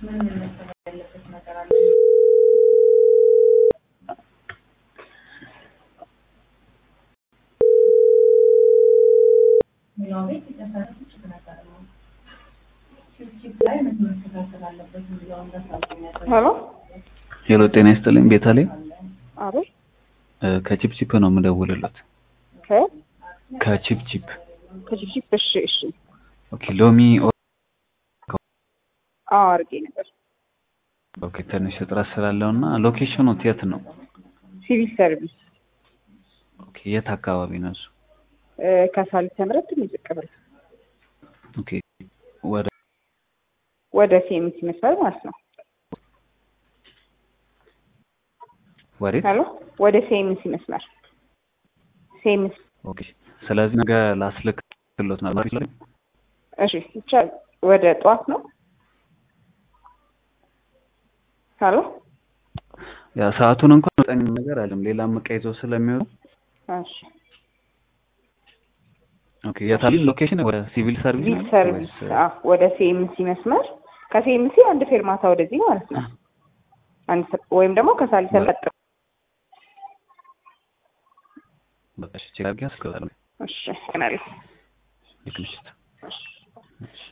ምን ምን መሰራት ያለበት ነገር አለ? ሌላው ቤት የተሰራ ችግር ነገር ነው። ችፕ ላይ ምን መስተካከል አለበት የሚለውን በሳልኛ ሄሎ ሄሎ ጤና ይስጥልኝ ቤተልሔም አቤት እ ከቺፕቺፕ ነው የምደውልለት ከ ከቺፕቺፕ ከጅብጅብ እሺ እሺ ኦኬ ሎሚ ኦ- አዎ አድርጌ ነበር ኦኬ ትንሽ እጥረት ስላለው እና ሎኬሽኑ የት ነው ሲቪል ሰርቪስ ኦኬ የት አካባቢ ነው እሱ እ ከሳሊት ተምረት ትንሽ ዝቅ ብለህ ኦኬ ወደ ወደ ሴሚት ይመስላል ማለት ነው ወዴት ሄሎ ወደ ሴሚስ ይመስላል ሴሚስ ኦኬ ስለዚህ ነገ ላስልክሎት ነበር ይችላል እሺ ይቻላል ወደ ጠዋት ነው ሄሎ ያ ሰዓቱን እንኳን ጠኝ ነገር አለም ሌላ እቃ ይዞ ስለሚሆኑ እሺ ኦኬ የታሊ ሎኬሽን ወደ ሲቪል ሰርቪስ ሲቪል ነው ሰርቪስ ወይስ- አዎ ወደ ሴሚሲ መስመር ከሴሚሲ አንድ ፌርማታ ወደዚህ ማለት ነው አንድ ሰ- ወይም ደግሞ ከሳሊት ተቀጥ በቃ እሺ ቼክ አድርጌ አስገባለሁ እሺ ገናለሁ ልክ ምሽት እሺ